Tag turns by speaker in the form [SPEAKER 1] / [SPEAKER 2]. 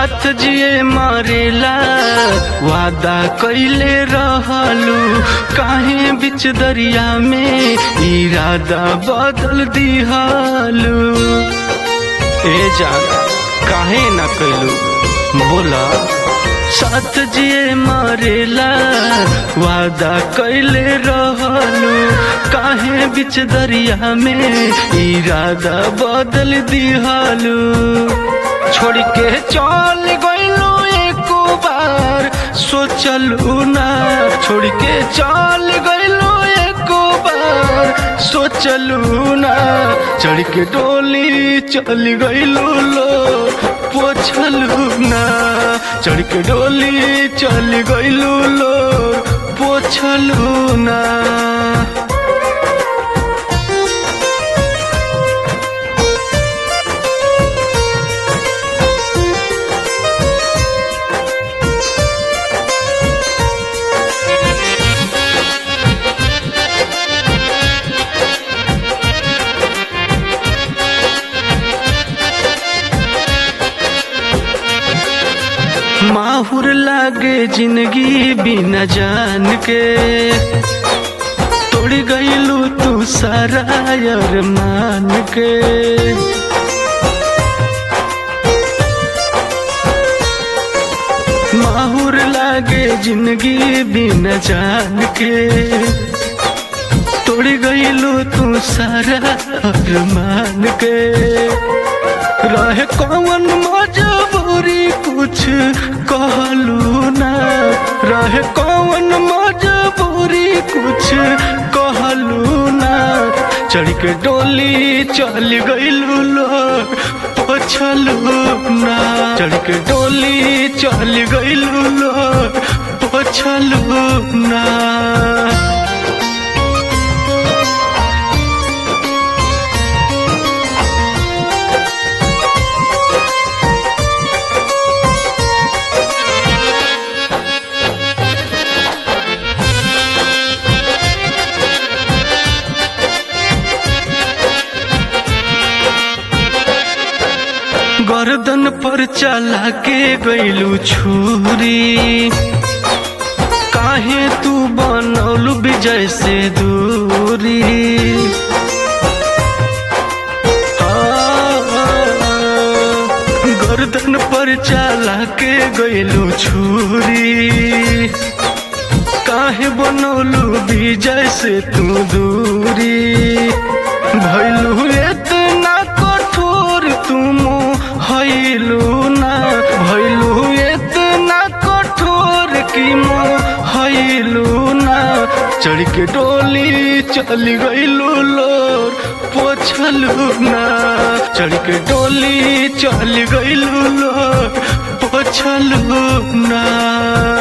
[SPEAKER 1] साथ जिए मरेला वादा कैले रहलू काहे बिच दरिया में इरादा बदल दिहलू ए जान काहे ना कैलू बोला साथ जिए मरेला वादा कैले रहलू काहे बिच दरिया में इरादा बदल दिहलू छोड़ के चल गइलू एक बार सोचलू ना छोड़ के चल गइलू एक बार सोचलू ना चढ़ के डोली चल गइलू लो पोछलू ना चढ़ के डोली चल गइलू लो पोछलू ना माहुर लागे जिंदगी बिना जान के तोड़ गईलू तू सारा मान के माहुर लागे जिंदगी बिना जान के तोड़ गईलू तू सारा मान के रहे कौन मजबूरी कुछ कहलू ना रहे कौन मजबूरी कुछ कहलू ना चढ़ के डोली चल गईलू लो पोछलू ना चढ़ के डोली चल गईलू लो पोछलू ना गर्दन पर चला के गईलू छुरी काहे तू बनौलू विजय से दूरी गर्दन पर चला के गईलू छुरी काहे बनौलू विजय से तू दूरी भैलू इतना कठोर तुम हैलू ना भैलू इतना कठोर की मो हैलू ना चढ़ के डोली चल गईलू लोर पोछलू ना चढ़ के डोली चल गईलू लोर पोछलू ना